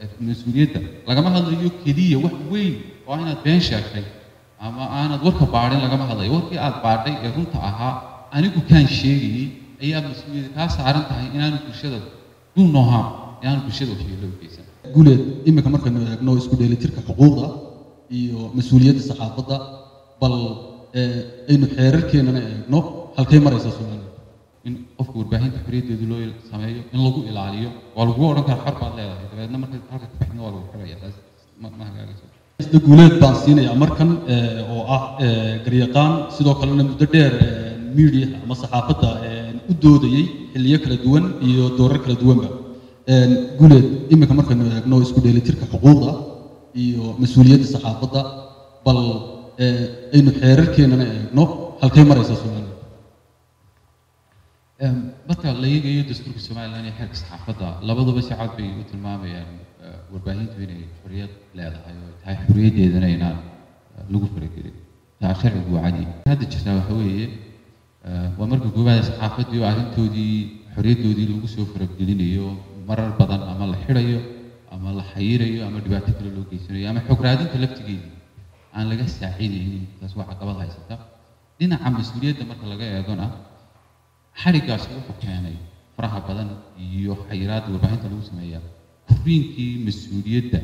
mas-uuliyadda lagama hadlayo keliya wax weyn oo inaad been sheegtay ama aanad warka baadhin lagama hadlayo warkii aad baadhay ee runta ahaa anigu kaan sheegayey ayaa mas-uuliyadda kaa saaran tahay inaanu bulshada duu noohaa inaanu bulshada waxyeello u geysan guuleed iminka markaynu eegno isku dheelitirka xuquuqda iyo mas-uuliyadda saxaafadda bal aynu xeerarkeennana eegno halkay maraysaa soomaaliya in qofka warbaahinta xorriyaddeedu loo sameeyo in lagu ilaaliyo waa lagu odhan kara xor baad leedahay dabeedna marka halka ka bixina waa lagu xiraya taas ma ma hagaagayso sida guuleed baan siinayaa markan oo ah garyaqaan sidoo kalena muddo dheer media ama saxaafadda u doodayey xilliyo kala duwan iyo doorar kala duwanba guuleed iminka markaynu eegno isku dheelitirka xuquuqda iyo mas-uuliyadda saxaafadda bal aynu xeerarkeennana eegno halkay maraysaa soomaaliya marka la eegayo dastuurka somalilan iyo xeerka saxaafadda labaduba si cad bay u tilmaamayaan warbaahintu inay xorriyad leedahay oo tahay xorriyaddeedana inaan lagu faragelin taa sharcigu waa cadi hadda jirtaa waxa weeye waa marka koowaada saxaafaddii oo arrintoodii xorriyaddoodii lagu soo faragelinayo marar badan ama la xidhayo ama la xayirayo ama dhibaato kale loo geysanayo ama xog raadinta laftigeedii aan laga saacidaynin taas waa caqabad haysata dhinaca mas-uuliyadda marka laga eegona xadhiggaasi wuxuu keenay faraha badan iyo xayiraadda warbaahinta lagu sameeya koriinkii mas-uuliyadda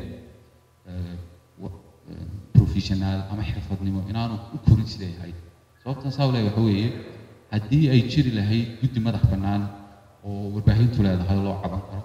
professionaal ama xirfadnimo inaanu u korin siday ahayd sababtan saa le waxa weeye haddii ay jiri lahayd guddi madax bannaan oo warbaahintu leedahay loo caban karo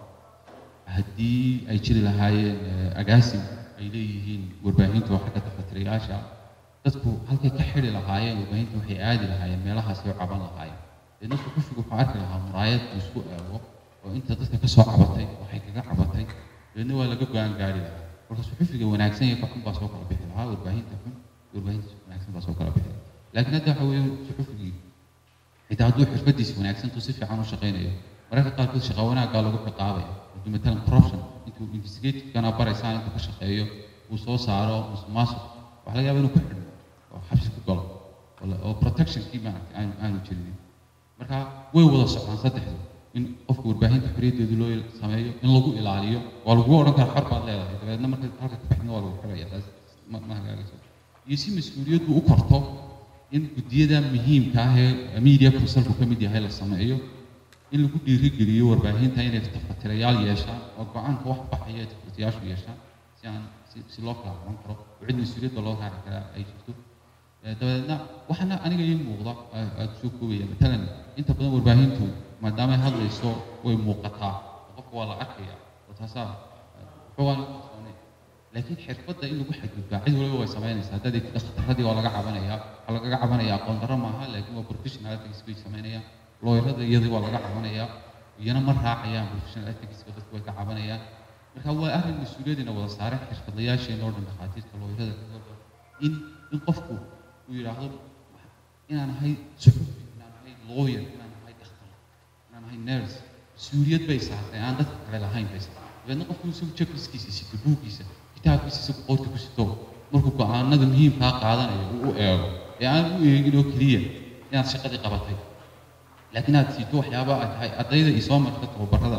haddii ay jiri lahaayeen agaasim ay leeyihiin warbaahintu oo xagga tafatirayaasha dadku halkay ka xidhi lahaayeen warbaahintu waxay aadi lahaayeen meelahaasi oo caban lahaayeen deedna suxufigu wuxuu arki lahaa muraayad uu isku eego oo inta dadka ka soo cabatay waxay kaga cabatay deedna waa laga go-aan gaari lahaa marka suxufiga wanaagsan iyo ka xun baa soo kala bixi lahaa warbaahinta xun iyo warbaahinta wanaagsan baa soo kala bixi lahaa laakiin hadda waxa weeye suxufigii xitaa hadduu xirfadiisa wanaagsantu si fiican u shaqaynayo mararka qaarkood shaqa wanaaggaa lagu ciqaabaya hadduu matalan corruption intuu investigativekana baraysaan intuu ka shaqeeyo uu soo saaro musuqmaasuq waxaa laga yaaba inuu ku xidhmo oo xabsi ku galo oo protectionkii maaragtay aanu aanu jirin marka way wada socdaan saddexdu in qofka warbaahinta xorriyaddeedu loo sameeyo in lagu ilaaliyo waa lagu odhan kara xor baad leedahay dabeedna marka halka ka bixina waa lagu xiraya taas ma ma hagaagayso iyo si mas-uuliyaddu u korto in guddiyada muhiimka ah ee media consulku ka mid yahay la sameeyo in lagu dhiirigeliyo warbaahinta inay tafatirayaal yeeshaan oo go-aanka wax baxaya ay tafatirayaashu yeeshaan si aan si si loo kala qaban karo oo cid mas-uuliyadda loo raaci karaa ay jirto dabadeedna waxaana aniga ii muuqda aada soo koobaya matalan inta badan warbaahintu maadaamay hadlayso way muuqataa oo qofka waa la arkaya oo taasaa waxoogaan kalsoonay laakiin xirfadda in lagu xadgudbaa cid waliba way samaynaysaa haddaad eegtida khataradii waa laga cabanayaa waxaa lagaga cabanayaa aqoon darro maaha laakiin waa professional ethics bay samaynayaan looyarada iyadii waa laga cabanayaa iyana ma raacayaan professional ethicska dadku way ka cabanayaan marka waa arrin mas-uuliyadina wada saaran xirfadlayaasheena oo dhan dhakhaatiirta looyarada in in qofku uu yidhaahdo inaan ahay suxufi inaan ahay lawyer inaan ahay dhakhtar inaan ahay nurse mas-uuliyad bay saartay aan dadka kale lahayn bay saartay dabeedna qofku isagu checkliskiisa sito buuggiisa kitaabkiisa isagu qoorta ku sito markuu go-aanada muhiimkaa qaadanayo uu u eego ee aan u eegin oo keliya inaad shaqadii qabatay laakiin aad siito waxyaaba ay tahay ardayda iyo soo marta tababarada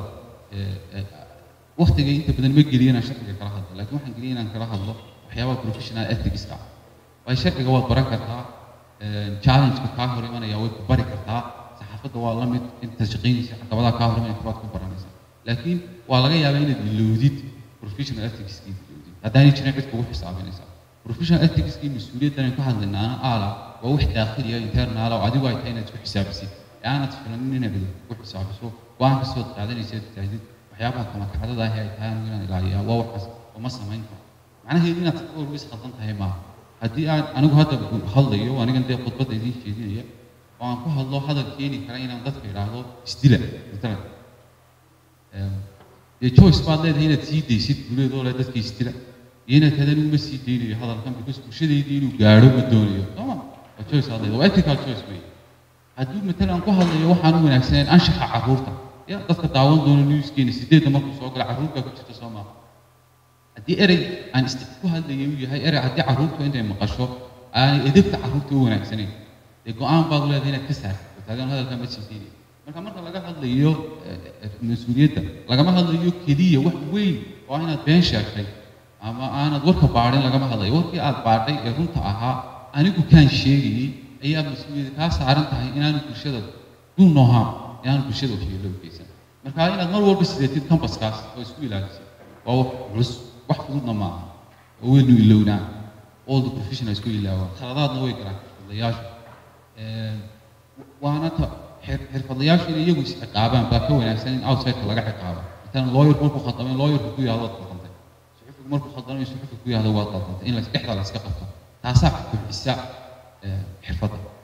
waktiga inta badan ma geliyo inaan sharciga kala hadlo laakiin waxaan geliya inaan kala hadlo waxyaabaha professional ethicska way sharciga waad baran kartaa challengeka kaa hor imanaya way ku bari kartaa saxaafadda waa la mid inta shaqaynaysa caqabadaha kaa hor imanaya kubaad ku baranaysa laakiin waa laga yaabaa inaad iloodid professional ethicskii iloodid haddaanay jirin cid kugu xisaabinaysa professional ethicskii mas-uuliyaddan aynu ka hadlaynaana aala waa wax daakhiliya internal oo adigu ay tahay inaad isku xisaabisid ee aanad filanin inaad ku xisaabiso go-aan kastood qaadanaysa tahdid waxyaabaha kama kacdada ahi ay tahay anigu inaan ilaaliyaa waa waxaas oo ma samayn karo macnaheedu inaad walba is khaldan tahay maaha haddii aan anigu hadda hadlayo anigan dee khudbadda idiin jeedinaya oo aan ku hadlo hadal keeni kara inaan dadka idhaahdo isdila matalan dee choice baad leedahay inaad sii daysid guleedoo le dadka isdila iyo inaad tahda anigu ma sii daynayo hadalkan because bulshadeydii inuu gaadho ma doonayo sooma waa choice aad leedahay waa ethical choice wey hadduu matalan ku hadlayo waxaan u wanaagsaneyn anshaxa carruurta ya dadka daawan doona newskeena sideedda markuu soo gala carruurtaa ku jirta soo maaha haddii erey aan ist ku hadlayay uu yahay erey haddii carruurtu intay maqasho aanay edebta carruurta u wanaagsanayn dee go-aan baad leedahay inaad ka saarto taagan hadalka ma siidaynayo marka marka laga hadlayo mas-uuliyadda lagama hadlayo keliya wax weyn waa inaad been sheegtay ama aanad warka baadhin lagama hadlayo warkii aad baadhay ee runta ahaa anigu kaan sheegayey ayaa mas-uuliyadda kaa saaran tahay inaanu bulshada duu noohaa inaanu bulshada waxyeello u geysan marka inaad mar walba sideetid cambaskaas oo isku ilaalisid waa wax culus wax fududna maaha oo weynu ilownaa all the professionals ku ilaawaan khaladaadna way galaan xirfadlayaashu waana ta xirfadlayaashu inay iyagu isciqaabaan baa ka wanaagsan in outsideka laga ciqaabo matalan lawyer markuu khaldamay lawyerku ku yahdo waad khaldantay suxufigu markuu khaldamay suxufigu ku yahdo waad khaldantay in la dhexda la iska qabto taasaa kobcisa xirfadda